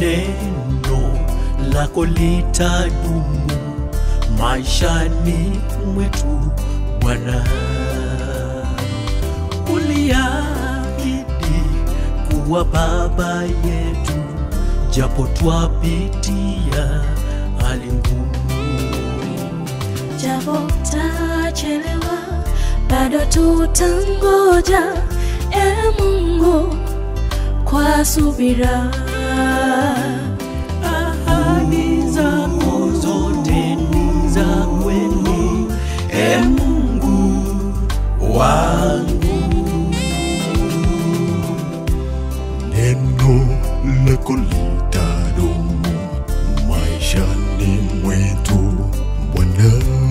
neno lako litadumu maishani mwetu Bwana. Uliahidi kuwa baba yetu, japo twapitia hali ngumu. japo tachelewa, bado tutangoja, e Mungu, kwa subira. Ahadi zako zote ni za kweli, e Mungu wangu. neno lako litadumu maishani mwetu Bwana.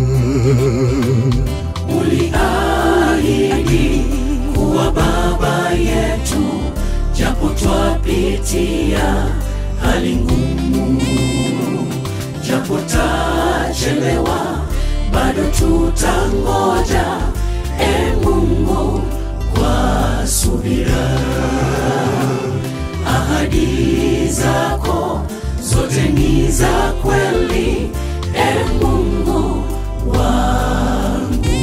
Uliahidi kuwa baba yetu, japo twapitia hali ngumu, japo tachelewa, bado tutangoja, e Mungu, kwa subira. Ahadi zako zote ni za kweli, e Mungu wangu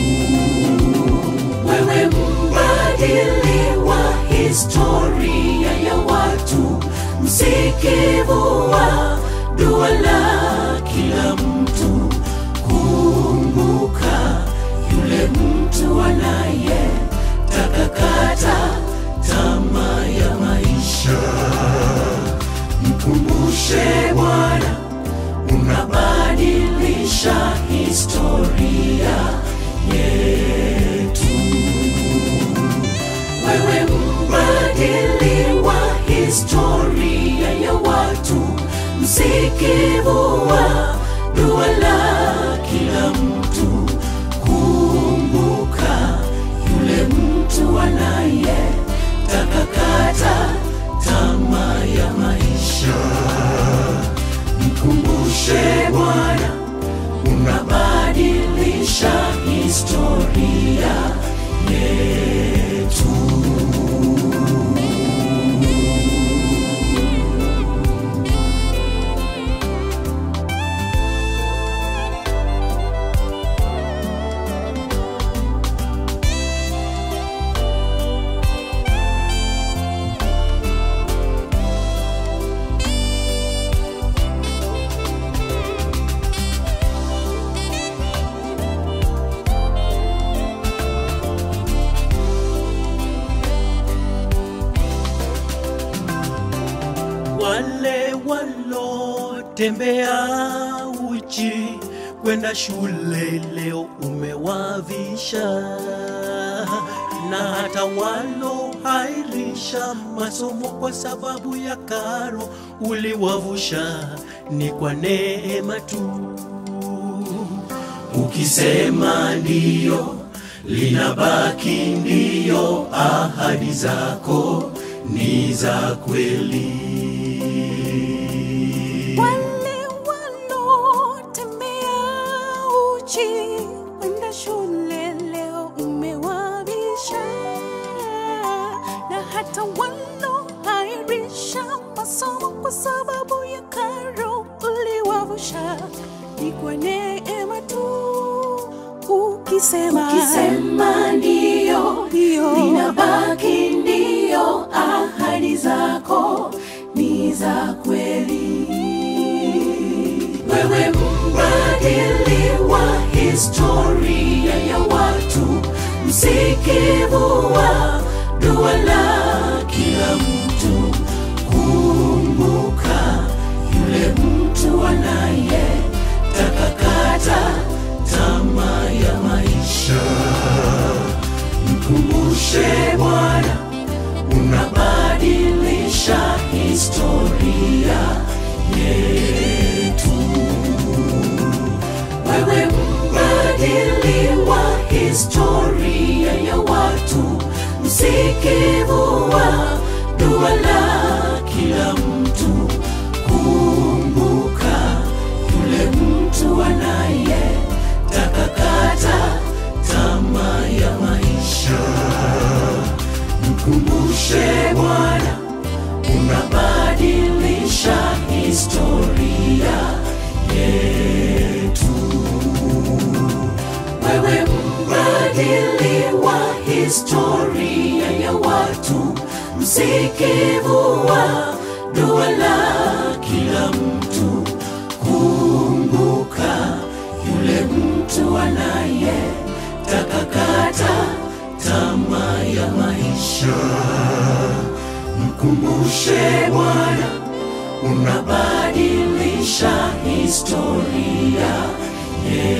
wewe mbadili wa historia ya watu, msikivu wa dua la kila mtu. Kumbuka yule mtu anaye takakata tamaa ya maisha, mkumbushe Bwana, unabadilisha historia yetu. Wewe mbadili wa historia ya watu, msikivu wa dua la kila mtu. Kumbuka yule mtu anaye takakata tamaa ya maisha, mkumbushe Bwana, unabadilisha historia yetu. wale walotembea uchi kwenda shule leo umewavisha, na hata walohairisha masomo kwa sababu ya karo uliwavusha, ni kwa neema tu. Ukisema ndiyo, linabaki ndiyo, ahadi zako ni za kweli. Wale walotembea uchi kwenda shule leo umewavisha, na hata walohairisha masomo kwa sababu ya karo uliwavusha, ni kwa neema tu. Ukisema, Ukisema ndiyo, Ndiyo. linabaki ndiyo, ahadi zako ni za kweli. Wewe mbadili wa historia ya watu, msikivu wa dua la kila mtu. Kumbuka yule mtu anaye takakata tamaa ya maisha. Mkumbushe Bwana, unabadilisha historia yetu. Wewe mbadili wa historia ya watu, msikivu wa dua la kila mtu. Kumbuka yule mtu anaye takakata tamaa ya maisha. Mkumbushe Bwana, unabadilisha mbadili wa historia ya watu, msikivu wa dua la kila mtu. Kumbuka yule mtu anaye takakata tamaa ya maisha, mkumbushe Bwana unabadilisha historia. Yeah.